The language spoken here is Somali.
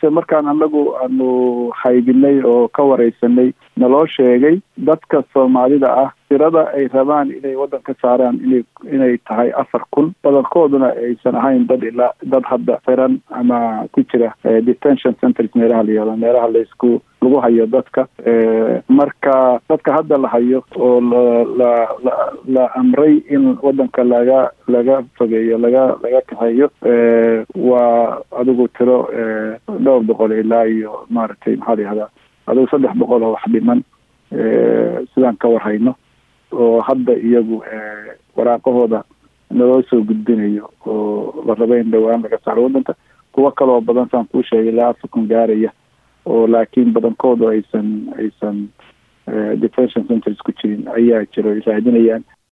balse markaan anagu aanu haybinay oo ka wareysanay naloo sheegay dadka soomaalida ah tirada ay rabaan inay waddan ka saaraan inay inay tahay afar kun badankooduna aysan ahayn dad ilaa dad hadda xiran ama ku jira detention centers meelaha la yihahdo meelaha laisku lagu hayo dadka marka dadka hadda la hayo oo la la la la amray in waddanka laga laga fogeeyo laga laga kaxeeyo waa adigu tiro dhowr boqol ilaa iyo maaragtay maxaa la yihahdaa adigu saddex boqol oo wax dhiman sidaan ka warhayno oo hadda iyagu waraaqahooda naloo soo gudbinayo oo la raba in dhowaan laga saaro waddanka kuwo kaloo badan saan kuu sheegay ilaa afar kun gaaraya oo laakiin badankoodu aysan aysan detention centers ku jirin ayaa jiro ay raadinayaan